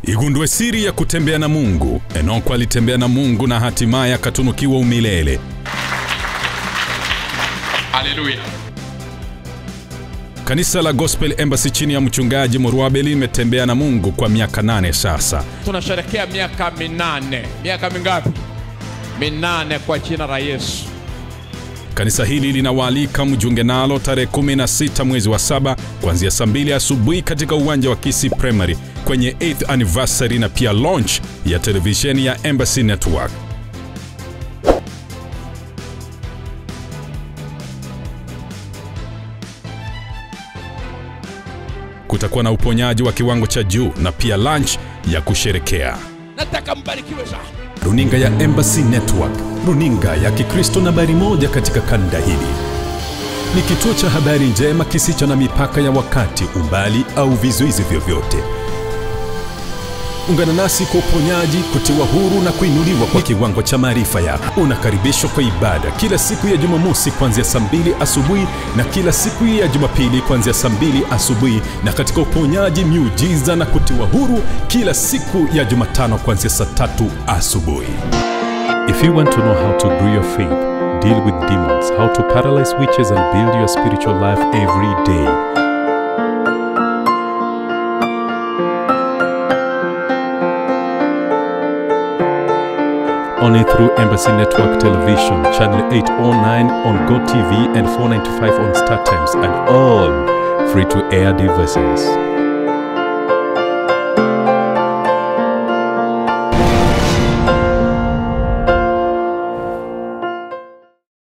Igundue siri ya kutembea na Mungu. Enoko alitembea na Mungu na hatimaye akatunukiwa umilele. Haleluya. Kanisa la Gospel Embassy chini ya mchungaji Murwabe limetembea na Mungu kwa miaka nane sasa. Tunasherekea miaka minane. Miaka mingapi? Minane kwa jina la Yesu. Kanisa hili linawaalika mjiunge nalo tarehe 16 mwezi wa saba kuanzia saa mbili asubuhi katika uwanja wa Kisii Primary kwenye 8th anniversary na pia launch ya televisheni ya Embassy Network. Kutakuwa na uponyaji wa kiwango cha juu na pia lunch ya kusherekea. Nataka mbarikiwe sana. Runinga ya Embassy Network, runinga ya Kikristo nambari moja katika kanda hili. Ni kituo cha habari njema kisicho na mipaka ya wakati, umbali au vizuizi vyovyote. Ungana nasi kwa uponyaji, kutiwa huru na kuinuliwa kwa kiwango cha maarifa yako. Unakaribishwa kwa ibada kila siku ya Jumamosi kuanzia saa mbili asubuhi na kila siku ya Jumapili kuanzia saa mbili asubuhi, na katika uponyaji, miujiza na kutiwa huru kila siku ya Jumatano kuanzia saa tatu asubuhi. If you want to know how to grow your faith, deal with demons, how to paralyze witches, and build your spiritual life every day, only through Embassy Network Television, Channel 809 on GoTV and 495 on StarTimes, and all free to air devices.